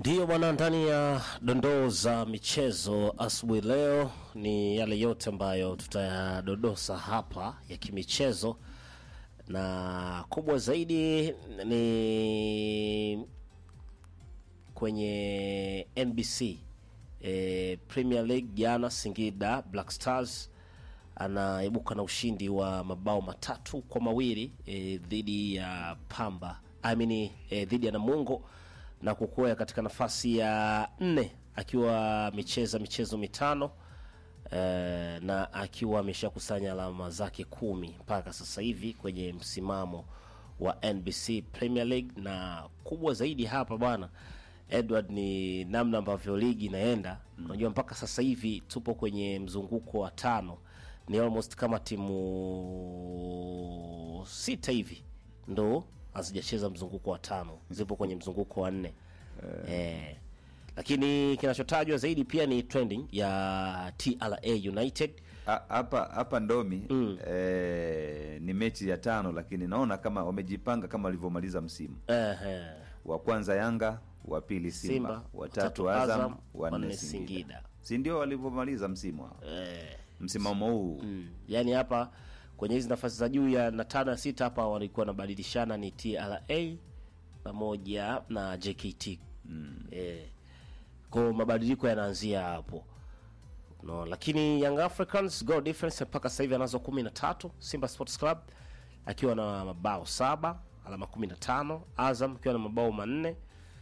Ndiyo bwana, ndani ya dondoo za michezo asubuhi leo ni yale yote ambayo tutayadodosa hapa ya kimichezo, na kubwa zaidi ni kwenye NBC e, Premier League. Jana Singida Black Stars anaibuka na ushindi wa mabao matatu kwa mawili e, dhidi ya Pamba I mean, e, dhidi ya Namungo na kukwea katika nafasi ya nne akiwa amecheza michezo mitano e, na akiwa ameshakusanya alama zake kumi mpaka sasa hivi kwenye msimamo wa NBC Premier League. Na kubwa zaidi hapa bwana Edward ni namna ambavyo ligi inaenda. Unajua mpaka sasa hivi tupo kwenye mzunguko wa tano, ni almost kama timu sita hivi ndo hazijacheza mzunguko wa tano, zipo kwenye mzunguko wa nne eh. Lakini kinachotajwa zaidi pia ni trending ya TRA United Ha- hapa hapa Ndomi eh, ni mechi ya tano, lakini naona kama wamejipanga kama walivyomaliza msimu eh, eh. wa kwanza Yanga, wa pili Simba, Simba, wa tatu tatu Azam, Azam, wa wa nne nne Singida. Singida, si ndio walivyomaliza msimu hao? Eh. Msimamo huu Mm. Yaani hapa kwenye hizi nafasi za juu ya na tano ya sita hapa walikuwa wanabadilishana ni TRA pamoja na JKT. Mm. Eh. Kwa mabadiliko yanaanzia hapo. No, lakini Young Africans goal difference mpaka sasa hivi anazo 13, Simba Sports Club akiwa na mabao saba, alama 15, Azam akiwa na mabao manne,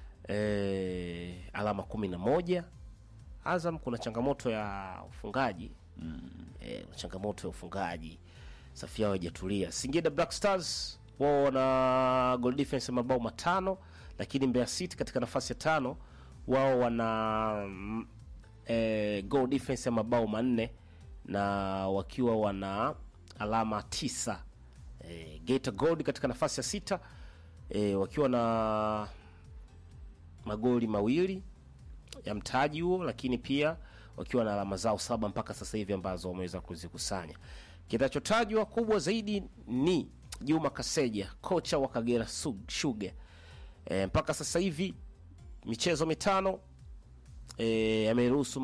eh, alama 11. Azam kuna changamoto ya ufungaji eh, changamoto ya ufungaji safi yao haijatulia. Singida Black Stars wao wana goal difference ya mabao matano, lakini Mbeya City katika nafasi ya tano wao wana mm, eh, goal difference ya mabao manne na wakiwa wana alama tisa. Eh, Geita Gold katika nafasi ya sita eh, wakiwa na magoli mawili ya mtaji huo, lakini pia wakiwa na alama zao saba mpaka sasa hivi ambazo wameweza kuzikusanya. Kinachotajwa kubwa zaidi ni Juma Kaseja, kocha wa Kagera Su- Sugar. E, mpaka sasa hivi michezo mitano e, ameruhusu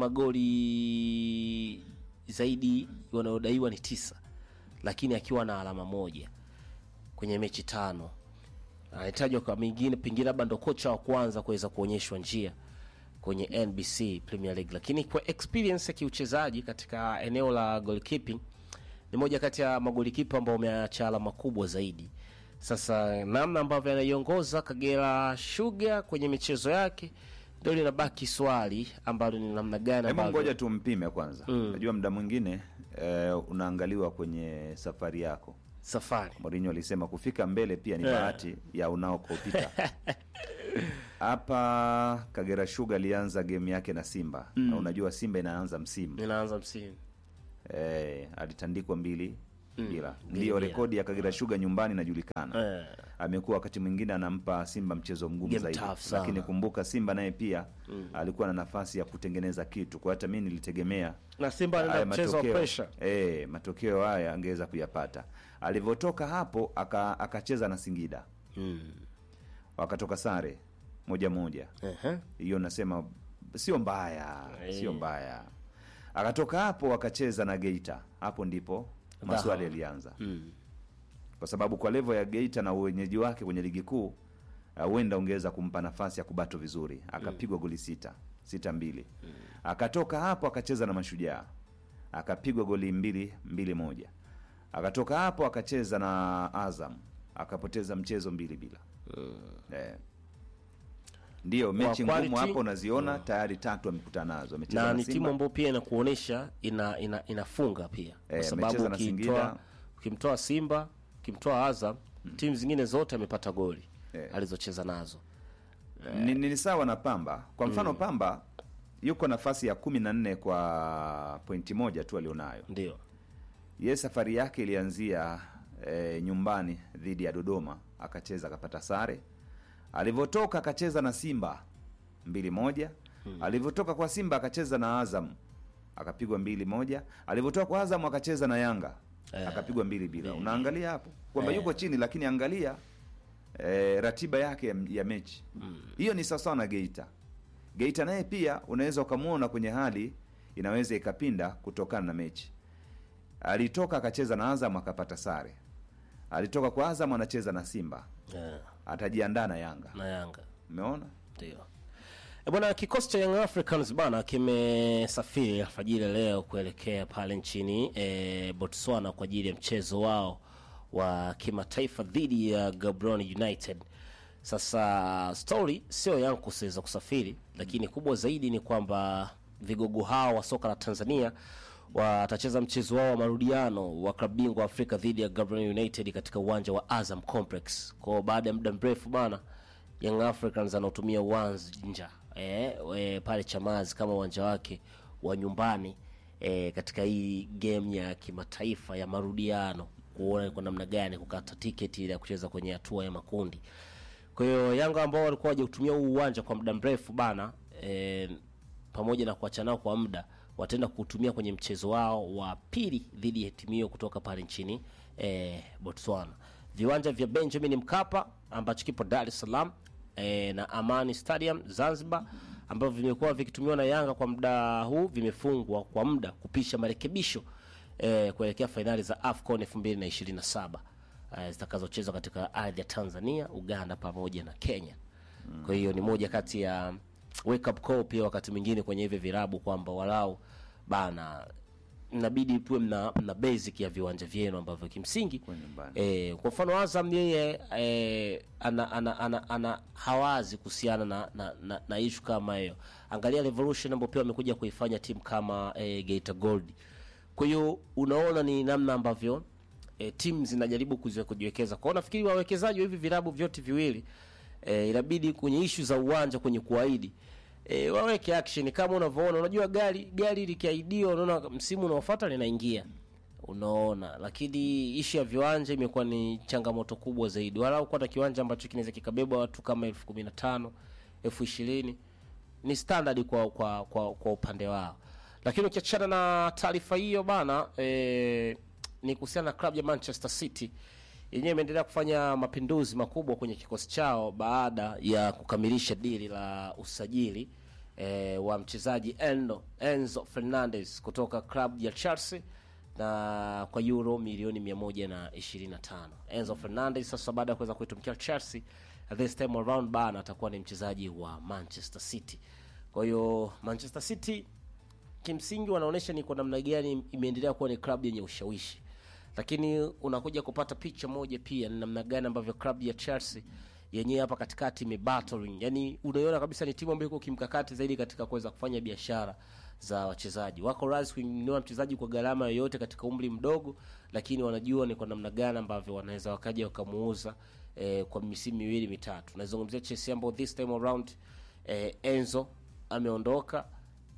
magoli zaidi wanayodaiwa ni tisa, lakini akiwa na alama moja kwenye mechi tano anahitajwa kwa mingine pengine labda ndo kocha wa kwanza kuweza kuonyeshwa njia kwenye NBC Premier League, lakini kwa experience ya kiuchezaji katika eneo la goalkeeping ni moja kati ya magolikipa ambao wameacha alama kubwa zaidi. Sasa namna ambavyo anaiongoza Kagera Sugar kwenye michezo yake ndio linabaki swali ambalo ni namna gani Hebu ambavyo ngoja tumpime kwanza. Najua muda mwingine eh, unaangaliwa kwenye safari yako. safari Mourinho alisema kufika mbele pia ni Eh. bahati ya unaokopita. Hapa Kagera Sugar alianza game yake na Simba na unajua Simba inaanza msimu inaanza msimu eh, alitandikwa mbili bila. mbili Ndiyo bila. rekodi ya Kagera Sugar nyumbani inajulikana. eh, Amekuwa wakati mwingine anampa Simba mchezo mgumu Game zaidi, tough sana. lakini kumbuka Simba naye pia alikuwa na nafasi ya kutengeneza kitu, kwa hata mimi nilitegemea na Simba haya anaenda mchezo wa matokeo pressure eh, matokeo haya angeweza kuyapata. Alivyotoka hapo aka- akacheza na Singida mm. wakatoka sare moja moja, Ehe. hiyo nasema sio mbaya, Eh. sio mbaya. Akatoka hapo akacheza na Geita, hapo ndipo maswali yalianza Mm. kwa sababu kwa levo ya Geita na uwenyeji wake kwenye ligi kuu uh, huenda ungeweza kumpa nafasi ya kubato vizuri. Akapigwa goli sita sita mbili. Akatoka hapo akacheza na Mashujaa akapigwa goli mbili mbili moja. Akatoka hapo akacheza na Azam akapoteza mchezo mbili bila. Eh. Ndiyo mechi ngumu quality, hapo unaziona tayari tatu amekutana nazo. Amecheza na na ni Simba. timu ambayo pia inakuonesha ina, ina, inafunga pia kwa Eh, sababu amecheza na ukimtoa Singida. ukimtoa Simba ukimtoa Azam timu zingine zote amepata goli Eh. alizocheza nazo ni, ni ni sawa na Pamba. Kwa mfano Pamba yuko nafasi ya kumi na nne kwa pointi moja tu alionayo. ndio Ye safari yake ilianzia e, nyumbani dhidi ya Dodoma, akacheza akapata sare. Alivyotoka akacheza na Simba mbili moja. Alivyotoka kwa Simba akacheza na Azam akapigwa mbili moja. Alivyotoka kwa Azam akacheza na Yanga akapigwa mbili bila. Unaangalia hapo kwamba yuko chini, lakini angalia e, ratiba yake ya, ya mechi hiyo ni sawasawa na Geita Geita naye pia unaweza ukamwona kwenye hali inaweza ikapinda kutokana na mechi. Alitoka akacheza na Azam akapata sare, alitoka kwa Azam anacheza na Simba, yeah. atajiandaa na Yanga. na Yanga Umeona? ndio E bwana, kikosi cha Young Africans bana kimesafiri alfajiri leo kuelekea pale nchini e, Botswana kwa ajili ya mchezo wao wa kimataifa dhidi ya Gaborone United. Sasa story sio yangu kusiweza kusafiri, lakini kubwa zaidi ni kwamba vigogo hao wa soka la Tanzania watacheza mchezo wao wa marudiano wa klabu bingwa Afrika dhidi ya Gaborone United katika uwanja wa Azam Complex. Kwa baada ya muda mrefu bana Young Africans anaotumia uwanja eh, eh, pale Chamazi kama uwanja wake wa nyumbani eh, katika hii game ya kimataifa ya marudiano, kuona kwa namna gani kukata tiketi ile ya kucheza kwenye hatua ya makundi. Kwa hiyo Yanga ambao walikuwa waje kutumia huu uwanja kwa muda mrefu bana eh, pamoja na kuacha nao kwa muda wataenda kutumia kwenye mchezo wao wa pili dhidi ya timu hiyo kutoka pale nchini eh, Botswana. Viwanja vya Benjamin Mkapa ambacho kipo Dar es Salaam eh, na Amani Stadium Zanzibar ambavyo vimekuwa vikitumiwa na Yanga kwa muda huu vimefungwa kwa muda kupisha marekebisho eh, kuelekea fainali za AFCON 2027 eh, zitakazochezwa katika ardhi ya Tanzania, Uganda pamoja na Kenya. Kwa hiyo ni moja kati ya wake up call pia wakati mwingine kwenye hivi virabu kwamba walau bana inabidi tuwe mna, mna basic ya viwanja vyenu ambavyo kimsingi Kwa nyumbani. eh, kwa mfano Azam yeye eh, ana, ana, ana, ana hawazi kuhusiana na, na, na, na ishu kama hiyo. Angalia Revolution ambao pia wamekuja kuifanya timu kama eh, Geita Gold. Kwa hiyo unaona ni namna ambavyo eh, timu zinajaribu kuzi- kujiwekeza. Kwa hiyo nafikiri wawekezaji wa hivi vilabu vyote viwili eh, inabidi kwenye ishu za uwanja kwenye kuahidi e, waweke action kama unavyoona. Unajua gari gari likiaidiwa, unaona msimu unaofuata linaingia, unaona. Lakini ishu ya viwanja imekuwa ni changamoto kubwa zaidi, walau kuwa na kiwanja ambacho kinaweza kikabeba watu kama elfu kumi na tano elfu ishirini ni standard kwa kwa kwa, kwa upande wao. Lakini ukiachana na taarifa hiyo bana, e, ni kuhusiana na klabu ya Manchester City yenyewe imeendelea kufanya mapinduzi makubwa kwenye kikosi chao baada ya kukamilisha dili la usajili e, wa mchezaji Enzo, Enzo Fernandez kutoka klabu ya Chelsea na kwa euro milioni 125. Enzo Fernandez sasa baada ya kuweza kuitumikia Chelsea this time around bana atakuwa ni mchezaji wa Manchester City. Kwa hiyo Manchester City kimsingi wanaonyesha ni kwa namna gani imeendelea kuwa ni klabu yenye ushawishi, lakini unakuja kupata picha moja pia ni namna gani ambavyo klabu ya Chelsea yenyewe hapa katikati imebattling, yani unaiona kabisa ni timu ambayo iko kimkakati zaidi katika kuweza kufanya biashara za wachezaji. Wako radhi kununua mchezaji kwa gharama yoyote katika umri mdogo, lakini wanajua ni kwa namna gani ambavyo wanaweza wakaja wakamuuza eh, kwa misimu miwili mitatu. Nazungumzia Chelsea ambao this time around eh, Enzo ameondoka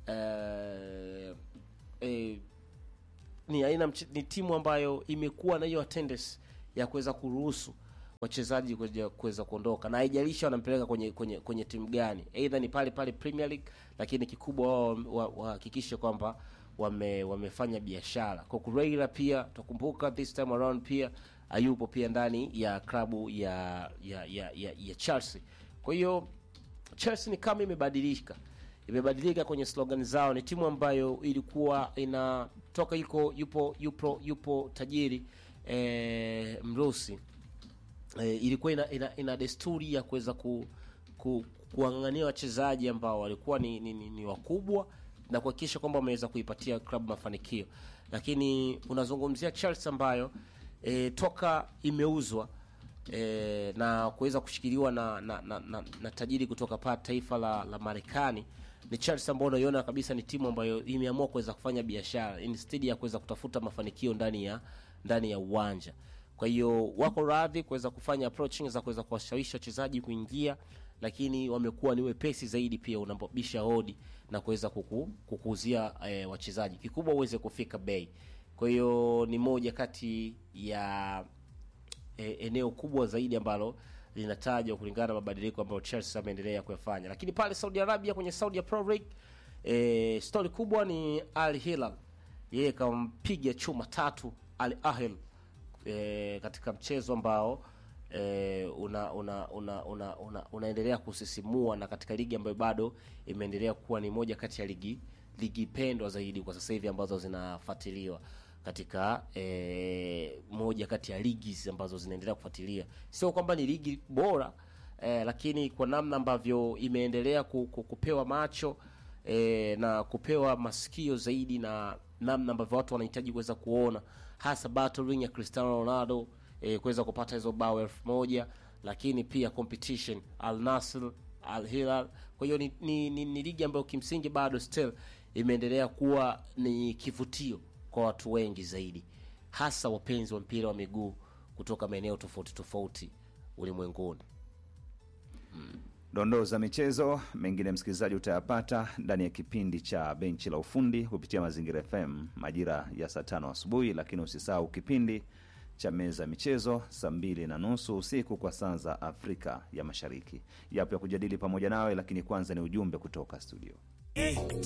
eh, eh, ni aina mche- ni timu ambayo imekuwa na hiyo attendance ya kuweza kuruhusu wachezaji kuja- kuweza kuondoka na haijalishi wanampeleka kwenye kwenye kwenye timu gani, aidha ni pale pale Premier League, lakini kikubwa wao wa- wahakikishe kwamba wame, wamefanya biashara. Kukureira pia tukumbuka this time around pia hayupo pia ndani ya klabu ya ya ya, ya, ya Chelsea. Kwa hiyo Chelsea ni kama imebadilika imebadilika kwenye slogan zao. Ni timu ambayo ilikuwa inatoka iko yupo yupo yupo tajiri eh, Mrusi eh, ilikuwa ina, ina, ina desturi ya kuweza ku, ku, kuang'ang'ania wachezaji ambao walikuwa ni, ni, ni, ni wakubwa na kuhakikisha kwamba wameweza kuipatia klabu mafanikio, lakini unazungumzia Chelsea ambayo eh, toka imeuzwa e, na kuweza kushikiliwa na na, na, na, na tajiri kutoka pa taifa la, la Marekani ni Chelsea ambao unaiona kabisa ni timu ambayo imeamua kuweza kufanya biashara instead ya kuweza kutafuta mafanikio ndani ya ndani ya uwanja. Kwa hiyo wako radhi kuweza kufanya approaching za kuweza kuwashawishi wachezaji kuingia, lakini wamekuwa ni wepesi zaidi pia unapobisha hodi na kuweza kuku, kukuuzia e, wachezaji, kikubwa uweze kufika bei. Kwa hiyo ni moja kati ya e, eneo kubwa zaidi ambalo linatajwa kulingana na mabadiliko ambayo Chelsea ameendelea kuyafanya. Lakini pale Saudi Arabia kwenye Saudi Pro League e, stori kubwa ni Al Hilal, yeye kampiga chuma tatu Al Ahly e, katika mchezo ambao eh, una, una, una, una, una, unaendelea kusisimua na katika ligi ambayo bado imeendelea kuwa ni moja kati ya ligi ligi pendwa zaidi kwa sasa hivi ambazo zinafuatiliwa katika eh, moja kati ya ligi ambazo zinaendelea kufuatilia. Sio kwamba ni ligi bora eh, lakini kwa namna ambavyo imeendelea ku, ku, kupewa macho eh, na kupewa masikio zaidi na namna ambavyo watu wanahitaji kuweza kuona hasa battling ya Cristiano Ronaldo eh, kuweza kupata hizo bao elfu moja lakini pia competition Al Nassr, Al Hilal. Kwa hiyo ni, ni, ni, ni ligi ambayo kimsingi bado still imeendelea kuwa ni kivutio kwa watu wengi zaidi, hasa wapenzi wa mpira wa miguu kutoka maeneo tofauti tofauti ulimwenguni. Dondoo za michezo mengine, msikilizaji, utayapata ndani ya kipindi cha benchi la ufundi kupitia Mazingira FM majira ya saa tano asubuhi, lakini usisahau kipindi cha meza ya michezo saa mbili na nusu usiku kwa saa za Afrika ya Mashariki. Yapo ya kujadili pamoja nawe, lakini kwanza ni ujumbe kutoka studio. Eh,